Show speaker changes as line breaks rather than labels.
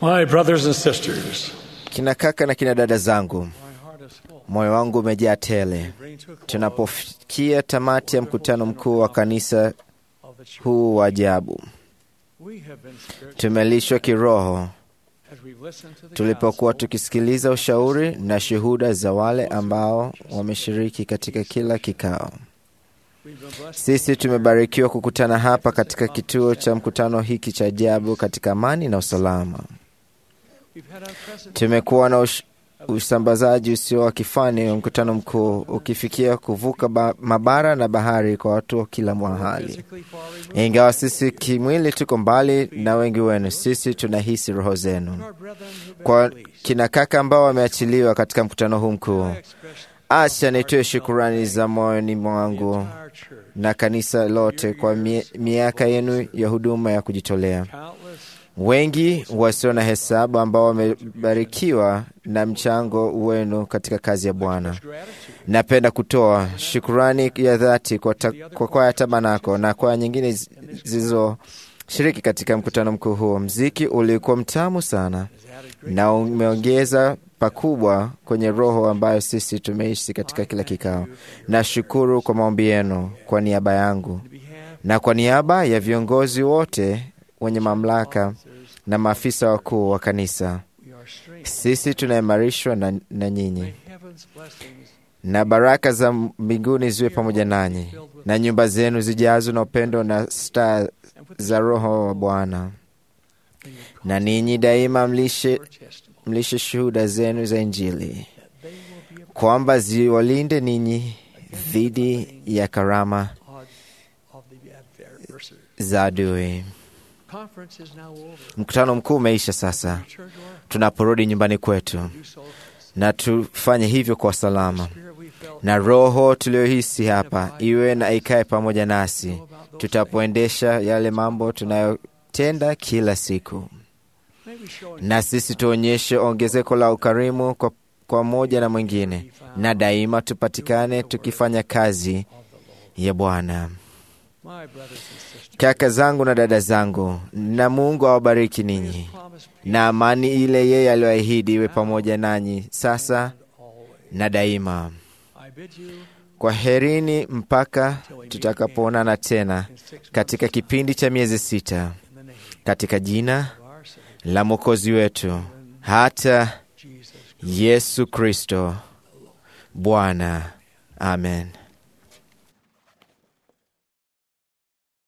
My brothers and sisters,
Kina kaka na kina dada zangu,
my heart is full.
moyo wangu umejaa tele
Bring to a close
tunapofikia tamati ya mkutano mkuu wa kanisa
of the church.
huu wa ajabu.
We have been spiritually
Tumelishwa kiroho
as we listen to the
tulipokuwa
gospel.
tukisikiliza ushauri na shuhuda za wale ambao wameshiriki katika kila kikao.
We've been blessed
Sisi tumebarikiwa kukutana hapa katika kituo cha mkutano hiki cha ajabu katika amani na usalama.
We've had unprecedented
Tumekuwa na ush, usambazaji usio wa kifani wa mkutano mkuu ukifikia kuvuka ba, mabara na bahari kwa watu wa kila mahali.
physically far removed.
Ingawa sisi kimwili tuko mbali na wengi wenu, sisi tunahisi roho zenu.
Our brethren who've been
Kwa
released.
kina kaka ambao wameachiliwa katika mkutano huu mkuu,
I express
acha nitoe shukurani za moyoni
the
mwangu
entire church.
na kanisa lote kwa mie, miaka yenu ya huduma ya kujitolea.
Countless
Wengi wasio na hesabu ambao wamebarikiwa na mchango wenu katika kazi ya Bwana.
gratitude.
Napenda kutoa shukurani ya dhati kwa, ta, kwa kwaya Tabanako na kwaya nyingine zi- zilizoshiriki katika mkutano mkuu huo. Mziki ulikuwa mtamu sana
has added great
na umeongeza pakubwa kwenye roho ambayo sisi tumeishi katika kila kikao. Nashukuru kwa maombi yenu kwa niaba yangu
behalf
na kwa niaba ya viongozi wote wenye mamlaka na maafisa wakuu wa kanisa.
we are strengthened.
Sisi tunaimarishwa na, na nyinyi
May heaven's blessings
na baraka za mbinguni ziwe pamoja nanyi, na nyumba zenu zijazwe na upendo na staa
and with
za Roho wa Bwana,
may you
na ninyi daima mlishe,
your testimony
mlishe shuhuda zenu za Injili,
that they will be a
kwamba ziwalinde ninyi dhidi ya karama
part of the adversary.
za adui.
Conference is now over.
Mkutano mkuu umeisha sasa,
Return to our
tunaporudi nyumbani kwetu,
do so.
na tufanye hivyo kwa salama,
Spirit we felt
na roho tuliyohisi hapa iwe na ikae pamoja nasi tutapoendesha yale mambo tunayotenda kila siku,
may we show
na sisi tuonyeshe ongezeko la ukarimu kwa, kwa moja na mwingine, na daima tupatikane tukifanya kazi ya Bwana.
my brothers and sisters
Kaka zangu na dada zangu, na Mungu awabariki ninyi,
promise
na amani ile yeye aliyoahidi iwe pamoja nanyi sasa
always.
na daima.
I bid you
Kwa herini mpaka tutakapoonana tena
in six months
katika kipindi cha miezi sita,
in the name
katika jina
of our Savior
la Mwokozi wetu hata
Jesus
Yesu Kristo Bwana. Amen.